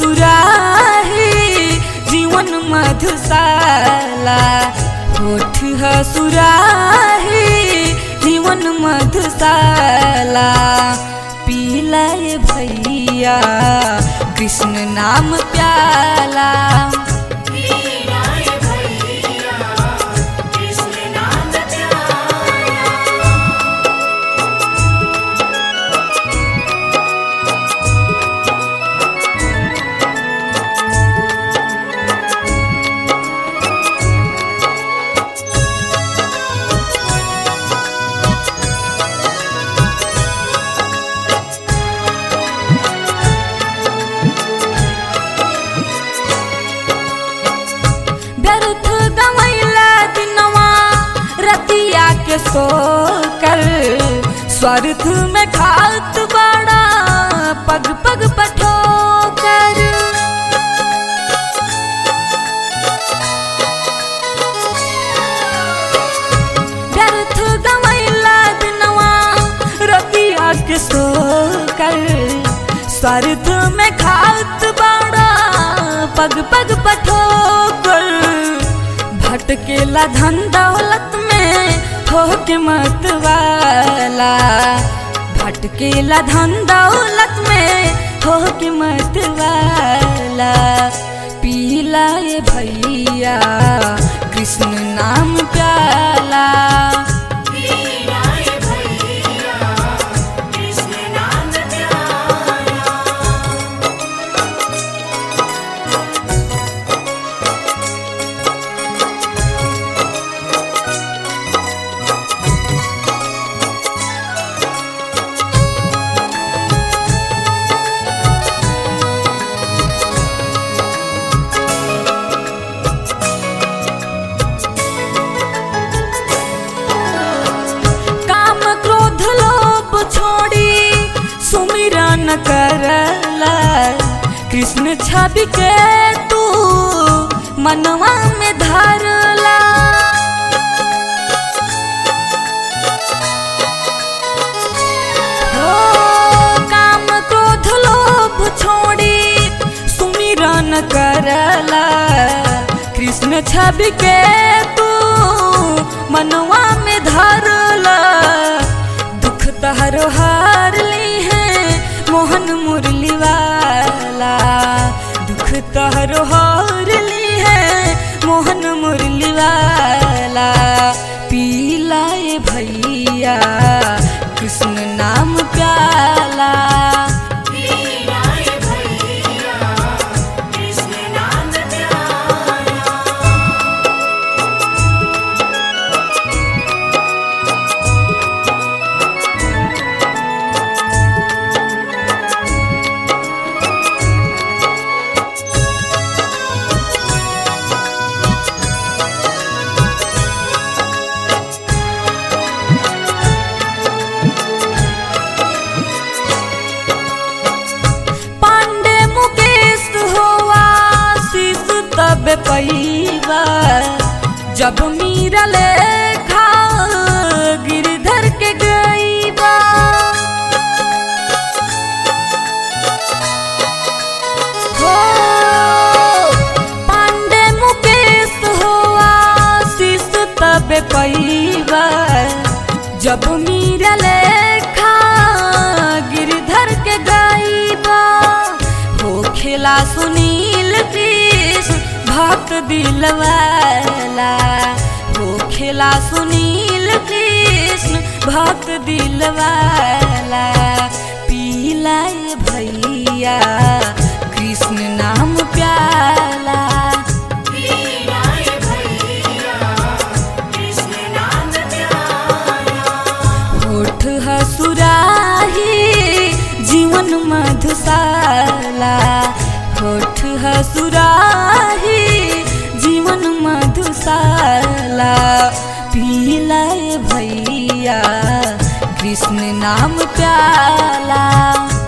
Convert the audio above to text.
सुराही जीवन मधुशाला होठ ह सुराही जीवन मधुशाला पीलाए भैया कृष्ण नाम प्याला पीलाए भैया कृष्ण नाम प्याला व्यर्थ गवैला दिनवा रतिया के सोकर स्वार्थ में खात बड़ा पग पग पठोकर व्यर्थ गवैला दिनवा रतिया के सोकर स्वार्थ में खात बड़ा पग पग पठोकर भटकेला धन दौलत में हो के मत वाला भटकेला धन दौलत में हो के मत वाला पीलाए भैया कृष्ण नाम प्याला पीलाए भैया कृष्ण नाम प्याला काम क्रोध लोभ छोड़ी सुमिरन करला कृष्ण छवि के तू मनवा में धरला हो काम क्रोध लोभ छोड़ी सुमिरन करला कृष्ण छवि के तू मनवा में धरला दुख तहरो हार ली है मोहन मुरली वाला दुख तहरो हार ली है मोहन मुरली वाला पीलाए भैया कृष्ण नाम प्याला पीलाए भैया कृष्ण नाम प्याला पांडे मुकेश होवा शीश तब पैबा जब मीरा लेखा गिरधर के गईबा हो पांडे मुकेश होवा शीश तब पैबा जब मीरा लेखा गिरधर के गईबा हो खेला सुनील कृष्ण भक्त दिलवाला हो खेला सुनील कृष्ण भक्त दिलवाला पीलाए भैया कृष्ण नाम प्याला पीलाए भैया कृष्ण नाम प्याला होठ हसुराही जीवन मधुशाला होठ हसुराही जीवन मधुशाला पीलाए भैया कृष्ण नाम प्याला